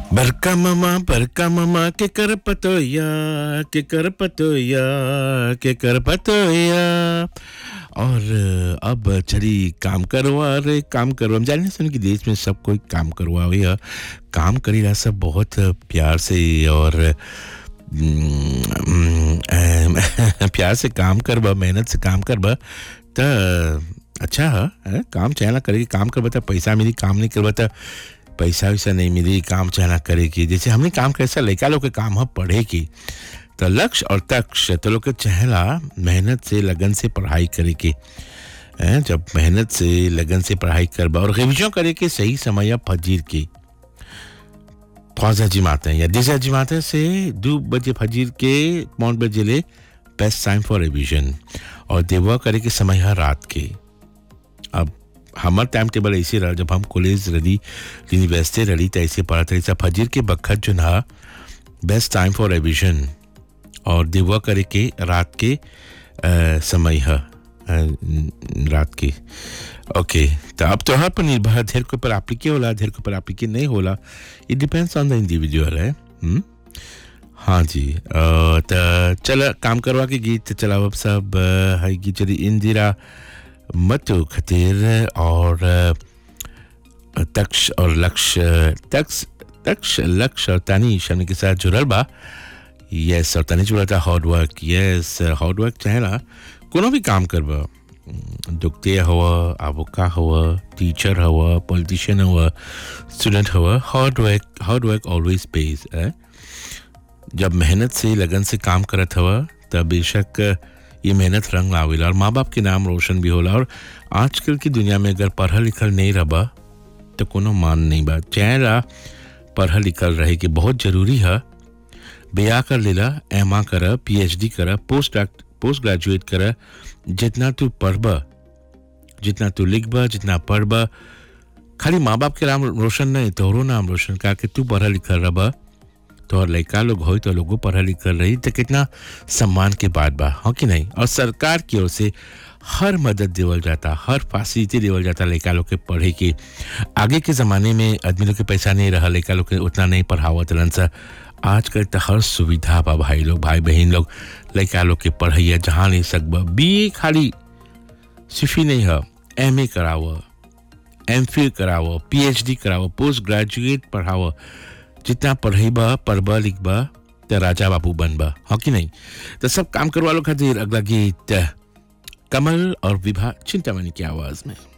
बरका मामा बरका मामा के कर पतोया के कर पतोया के कर पतोया और अब चली काम करवा रे काम करवा हम जाने सुन कि देश में सब कोई काम करवावे है काम करीला सब बहुत प्यार से और हम्म, अम, प्यार से काम करबा मेहनत से काम करबा त अच्छा है है? काम चाहना करे काम करबा त पैसा मिली काम नहीं करबा त पैसा वैसा नहीं मिली काम चाहना करे की जैसे हमने काम कैसा लड़का लोग के काम है पढ़े की तो लक्ष्य और तक्ष तो लोग के चहला मेहनत से लगन से पढ़ाई करे के हैं? जब मेहनत से लगन से पढ़ाई करबा और रिविजन करे के सही समय या फजीर की ख्वाजा जिमाते हैं या दिशा जिमाते से दो बजे फजीर के पाँच बजे ले बेस्ट टाइम फॉर रिविजन और देवा करे के समय है रात के अब हमार टाइम टेबल ऐसे रहा जब हम कॉलेज रही यूनिवर्सिटी रही तो ऐसे पढ़ा था ऐसा फजीर के बखत जो ना बेस्ट टाइम फॉर रिविजन और देवा करे के रात के अ, समय है अ, रात के ओके तो अब त्योहार पर निर्भर है धेर के ऊपर एप्लीके होला धेर के ऊपर एप्लीके नहीं होला it depends on the individual है हुँ? हाँ जी अ, तो चल काम करवा के गीत चला अब सब अ, है गीत चली इंदिरा मतो खतीर और अ, तक्ष और लक्ष्य तक्ष तक्ष लक्ष्य और तानीश हमने के साथ जुड़ल बा यस और तनिक जुड़ा था hard work yes hard work चाहे ना कोनो भी काम करबा दुखते हुआ आबोका हुआ टीचर हुआ पॉलिटिशियन हुआ स्टूडेंट हुआ hard work hard work always pays है जब मेहनत से लगन से काम करत हवा तब बेशक ये मेहनत रंग लावेला और माँ बाप के नाम रोशन भी होला और आजकल की दुनिया में अगर पढ़ल लिखल नहीं रबा तो कोनो मान नहीं बा चाहे पढ़ल लिखल रहे कि बहुत जरूरी है बिया कर लेला एम आ कर पीएचडी कर पोस्ट पोस्ट ग्रेजुएट कर जितना तू पढ़बा जितना तू लिखबा जितना पढ़बा खाली माँ बाप के नाम रोशन नहीं तोहरो नाम रोशन का कि तू पढ़ा लिखल रबा तो लड़का लोग हो तो लोगों पढ़ा लिखल रही तो कितना सम्मान के बात बा हो कि नहीं और सरकार की ओर से हर मदद देवल जाता हर फैसिलिटी देवल जाता लड़का लोग के पढ़े की आगे के ज़माने में आदमी लोग के पैसा नहीं रहा लड़का लोग के उतना नहीं पढ़ावत रहन सा आजकल तो हर सुविधा बा भाई लोग भाई बहन लोग लड़का लोग के पढ़ैया जहाँ नहीं सकबा बी खाली सिर्फ ही नहीं है एम ए कराव एम फिल कराव पी एच डी कराव पोस्ट ग्रेजुएट पढ़ाव जितना पढ़ेबा पढ़बा लिखबा तो राजा बाबू बनबा हो कि नहीं तो सब काम करवा लो खातिर अगला गीत कमल और विभा चिंतामणि की आवाज में